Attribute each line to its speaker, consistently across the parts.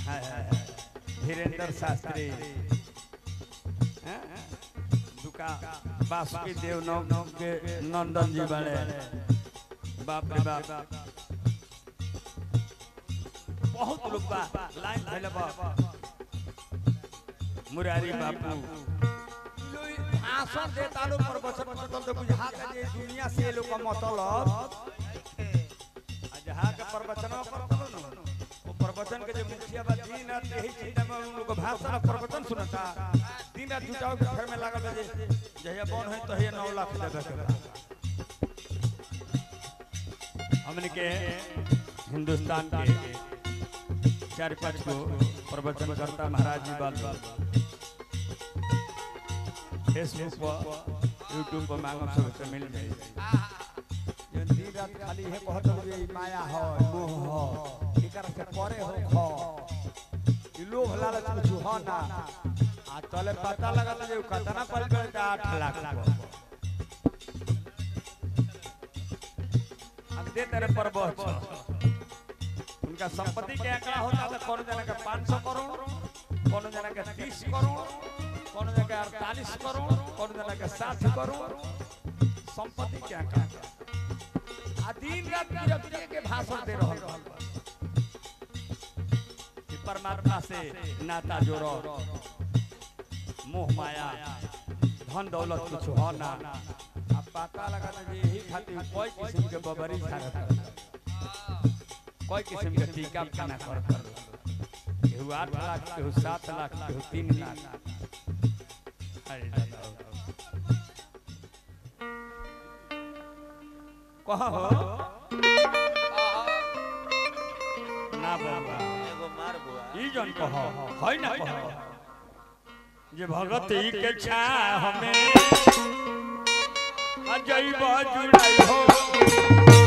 Speaker 1: हाय, हाय, हाय। धीरेन्द्र शास्त्री हैं? दुका बासुकी देव नौ के नंदन जी बड़े बाप रे बाप बहुत लोग बा लाइन धइले बा मुरारी बापू भाषण देता लोग प्रवचन मतलब तो बुझा के जे दुनिया से लोग का मतलब आ जहाँ के प्रवचनवा करता लो न वो प्रवचन के जो मुखिया बा दिन रात यही चिंता में उन लोग भाषण और प्रवचन सुनता दिन रात जुटाव के घर में लागल बा जे जहिया बन है तहिया नौ लाख देवे के बा हमने के हिंदुस्तान के चार पांच को प्रवचन करता महाराज जी बाल बाल फेसबुक पर यूट्यूब पर मांगम सब से मिल जाए जो दिन रात खाली है कहत हो ये माया हो मोह हो एकर से परे हो खो ई लोभ लालच कुछ हो ना आ तले पता लगल जे कतना पर करता 8 लाख को हम दे तेरे पर बहुत उनका संपत्ति के आंकड़ा होता तो कौन जना का 500 करोड़ कौन जना का 30 करोड़ कौन जना का 48 करोड़ कौन जना का 60 करोड़ संपत्ति के आंकड़ा आ दिन रात गिरफ्तारी के भाषण दे रहल बा। कि परमात्मा से नाता जोड़ो मोह माया धन दौलत कुछ हो ना अब पता लगा ना जे यही खातिर कोई किस्म के बबरी झाड़त कोई किस्म के टीका खाना कर कर केहू आठ लाख केहू सात लाख केहू तीन लाख अरे दादा कहा हो ना बाबा
Speaker 2: एगो मार बुआ
Speaker 1: ई जन कह है ना कह जे भगती के छा हमें अजय जुड़ाई हो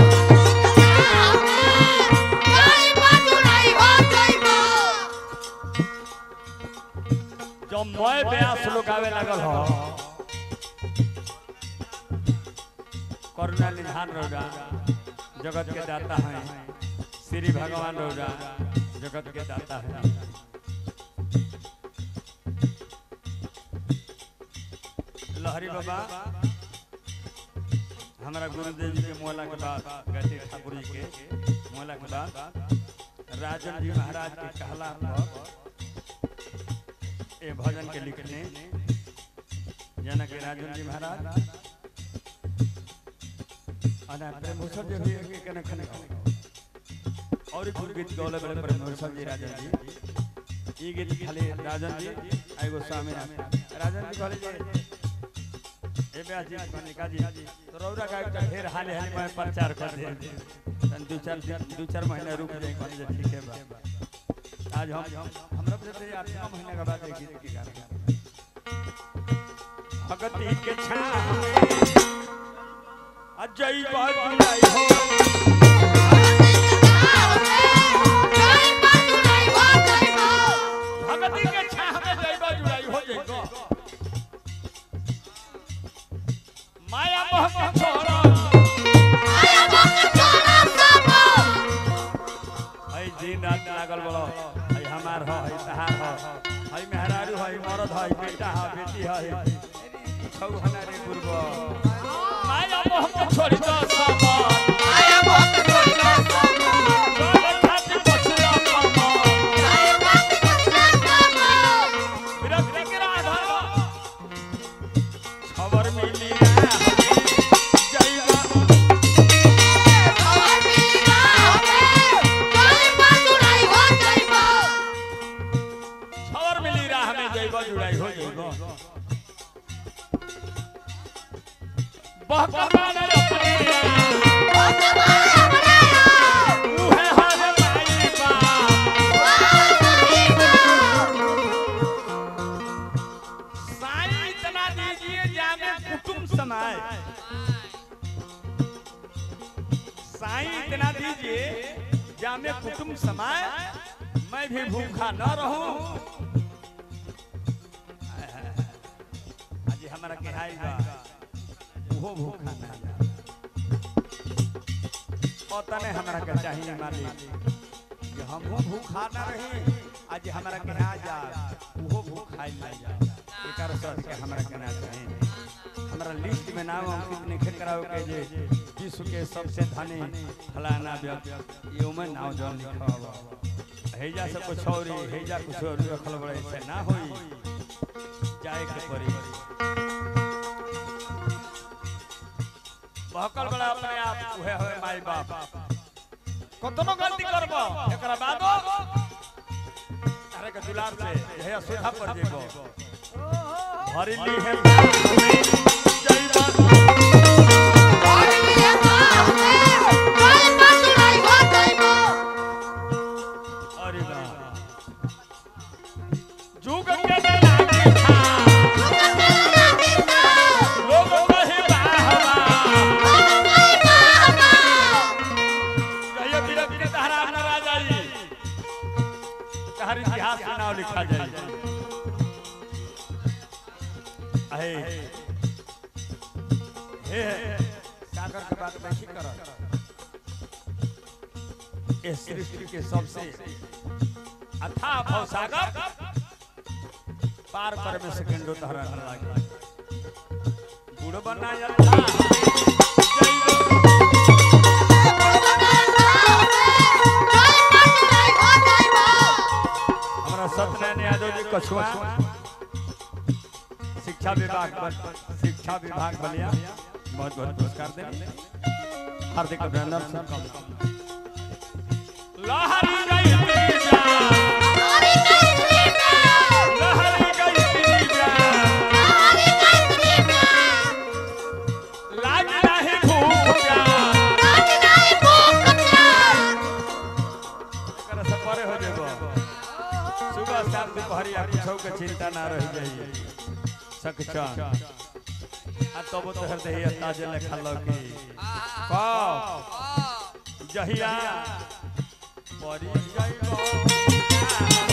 Speaker 1: जो मैं ब्यास लोग आवे लगल हो करुणा निधान रौरा जगत के दाता हैं श्री भगवान रौरा जगत के दाता हैं लहरी बाबा हमारा गुरुदेव जी के मोला के बाद गति ठाकुर जी के मोला के बाद राजन जी महाराज के कहला पर ये भजन के लिखने जना के राजन जी महाराज अना प्रेम भूषण जी भी के कने खने और एक गीत गौले बड़े प्रेम भूषण जी राजन जी ई गीत खाली राजन जी आएगो स्वामी राजन जी कहले जे ए ब्यास जी कनिका जी तो रौरा का एक ढेर हाले हाले में प्रचार कर दे तन दो चार दिन दो चार महीना रुक जाए कहले जे ठीक है बा आज हम हमरा पे से आठ नौ महीना के बाद एक गीत की गाना भगती के छा अजय बाजुलाई हो भगती के छा में जय बाजुलाई हो जाएगा माया मोह के छोड़ा हई दिन रात लागल बड़ो हई हमार हो हई तहार हो हई मेहरारू हई मरद हई बेटा है बेटी है छौ हनारे पूर्व माया मोह के छोड़ी दो समान चल खाती बसरा कमान विरक्ति के राधा खबर मिली है जय खबर मिली राह में जइबो जुड़ाई हो जइबो बहकमान अपने उहे हर माई बा साईं इतना दीजिए जाने कुटुंब समाए साईं इतना दीजिए जामे कुटुंब समाए मैं भी भूखा न रहूं आज हमारा के हाई बा वो भूखा ना पता नहीं हमारा के चाहिए मालिक कि हमहू भूखा ना रही आज हमरा के ना जा उहो भूखाई ना जा एकर सर के हमरा के ना चाहे हमरा लिस्ट में नाम अंकित नहीं कराओ के जे विश्व के सबसे धनी फलाना व्यक्ति ये में नाम जौन लिखा हुआ हेजा से कुछ और हेजा कुछ और रखल बड़े से ना होई जाए के पड़ी बहकल बड़ा अपने आप उहे होए माई बाप कतनो गलती करबो एकरा बादो अरे के दुलार से हे सुधा पर जेबो भरिली है जय बात अरे वाह जुग के लागे था लोग कहे बाहवा कहियो धीरे धीरे तहरा अपना राजा जी तहर इतिहास में नाम लिखा जाए अहे हे सागर के बात नहीं कर इस सृष्टि के सबसे अथाह भव सागर पार कर में सेकंडो तहरा न लागे गुड़ बनाया था जय हो। हमारा सत्यनारायण यादव जी कछुआ शिक्षा विभाग पर शिक्षा विभाग बलिया बहुत बहुत पुरस्कार देंगे हार्दिक अभिनंदन सबका लहरी गई तेजा लहरी गई तेजा लाज नाही भूख जा एकरा से परे हो जेबो सुबह शाम दुपहरिया कुछो के चिंता ना रह जाई सकचा आ तब तो हृदय ताजे लेखा लगी कौ जहिया परी जाइबो